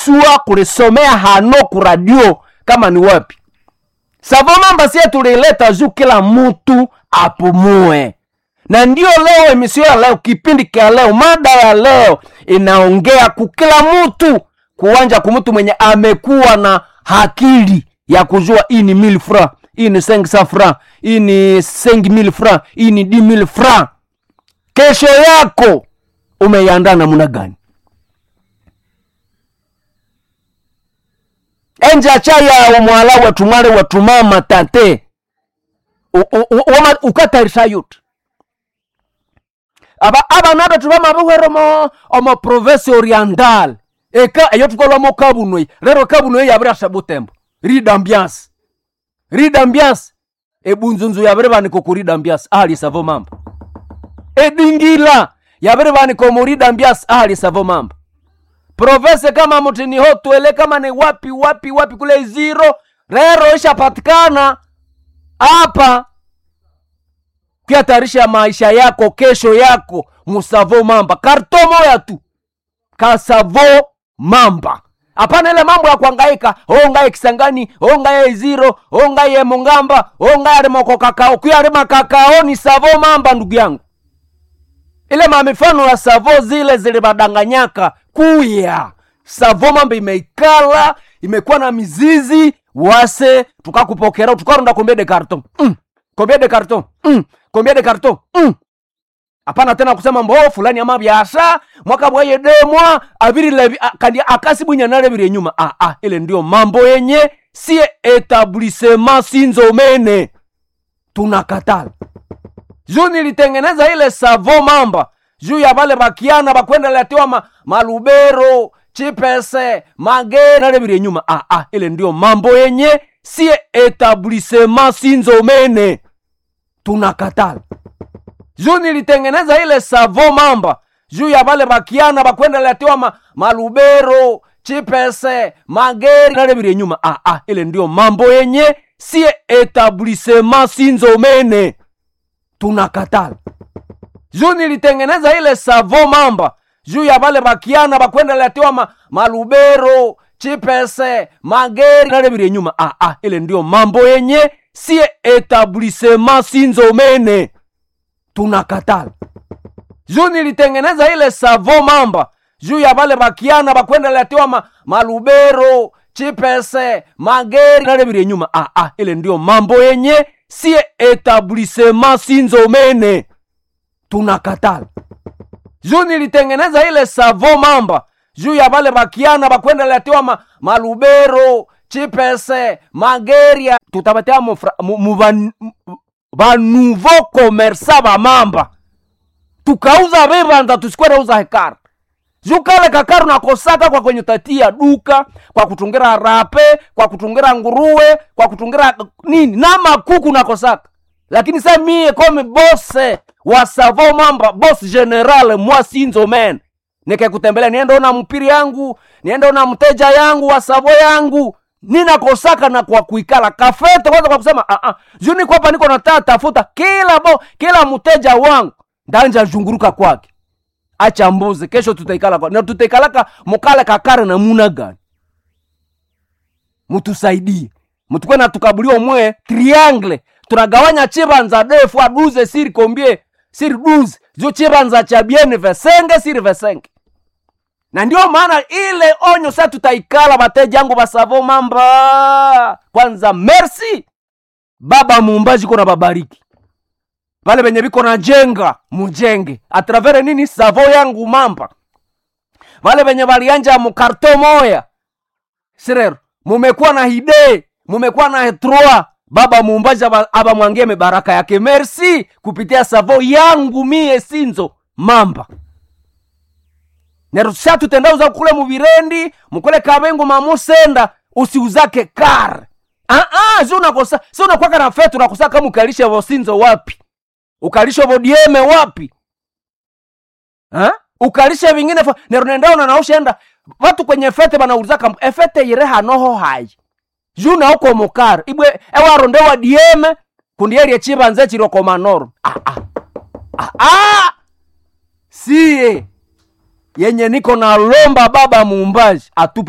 sua kulisomea hano kuradio kama ni wapi savo mamba sie tulileta juu kila mtu apumue na ndio leo emisio ya leo kipindi kia leo mada ya leo inaongea kukila mtu kuwanja kumtu mwenye amekuwa na hakili ya kujua hii ni mil fra hii ni seng sa fra hii ni seng mil fra hii ni di mil fra kesho yako umeiandaa namna gani enja chaya umwala watumale watumama tate U- u- u- wama- ukatarisha yuti aba abana betu bamabuhwere omo omo province oriental eka eyo tukolwamo kabunoi rero kabunoi yabirasha butembo rida ambiance rida ambiance ebunzunzu yabire baniko ku rida ambiance ahali savo mambo edingila yabire baniko mu rida ambiance ahali savo mambo province kama mutini hotwele kama ni wapi wapi wapi kule ziro rero ishapatikana hapa kuyatayarisha maisha yako kesho yako musavo mamba karto moya tu kasavo mamba hapana ile mambo ya kuangaika ongaye kisangani ongaye iziro ongaye mungamba ongaye arimoko kakao kuyarima kakao ni savo mamba ndugu yangu ile mamifano ya savo zile zilibadanganyaka kuya savo mamba imeikala imekuwa na mizizi wase tukakupokera tukarunda kombie de carton mm. kombie de carton mm. kombie de carton mm. hapana tena kusema mbo fulani ama byasha mwaka bwaye demwa abirile kandi akasibunyanalebire nyuma ah, ah, ile ndio mambo yenye sie etablissement sinzomene tunakatala juu nilitengeneza ile savo mamba juu ya vale bakiana bakwenda letewa ma, malubero chipese mageri nalebire nyuma ah, ah, ile ndio mambo yenye sie etablissement sinzomene tunakatala juu nilitengeneza ile savo mamba juu ya vale bakiana bakwenda letewa ma, malubero chipese mageri nalebire nyuma ah, ah, ile ndio mambo yenye sie etablissement sinzomene tunakatala juu nilitengeneza ile savo mamba juu ya vale bakiana bakwenda letewa ma, malubero chipese mageri nalebire nyuma ah, ah, ile ndio mambo yenye sie etablissement sinzomene tunakatala juu nilitengeneza ile savo mamba juu ya vale bakiana bakwenda letewa ma, malubero chipese mageri nalebire nyuma ah, ah, ile ndio mambo yenye sie etablissement sinzomene tunakatala juu nilitengeneza ile savo mamba juu ya vale bakiana bakwenda letewa ma, malubero chipese mageria tutabatea mufra- mu- mu van- mu- vanouveau commersa bamamba tukauza vivanza tusikwenda uza hekara juu kale kakaru nakosaka kwa kwenye tatia duka kwa kutungira rape kwa kutungira nguruwe kwa kutungira nini na makuku nakosaka lakini sa mie komi bose wa savo mamba bos general mwa sinzo men nikekutembelea niende ona mpiri yangu niende ona mteja yangu wa savo yangu ninakosaka na kwa kuikala kafete kwanza kwa kusema ah, ah, juu niko hapa niko nataa tafuta kila bo kila mteja wangu ndanja zhunguruka kwake acha mbuzi kesho tutaikala kwa na tutaikalaka mukale kakare na muna gani mutusaidie mutukwe na tukabuliwa mwe triangle tunagawanya chibanza defu aduze siri kombie siri duze jo chibanza cha biene vesenge siri vesenge na ndio maana ile onyo sa tutaikala bateja yangu basavo mamba kwanza merci baba muumbaji kona babariki vale venye viko na jenga mujenge atravere nini savo yangu mamba vale venye valianja mukarto moya sirero mumekuwa na hide mumekuwa na hetroa baba muumbaji aba- abamwangie mibaraka yake merci kupitia savo yangu mie sinzo mamba nerusha tutendauza kule muvirendi mukule kabengu mamusenda usiuzake kar ah, ah, si unakosa si unakwaka na fetu unakosa kama ukalisha vosinzo wapi ukalisha vodieme wapi ha? ukalisha vingine fa- nerunendaona naushenda vatu kwenye fete banaulizaka efete yire hanoho hayi juna uko mukar ibwe ewarondewa dieme kundierie chibanze chiroko manoro ah, ah. Ah, ah. siye yenye niko na lomba baba muumbaji atupe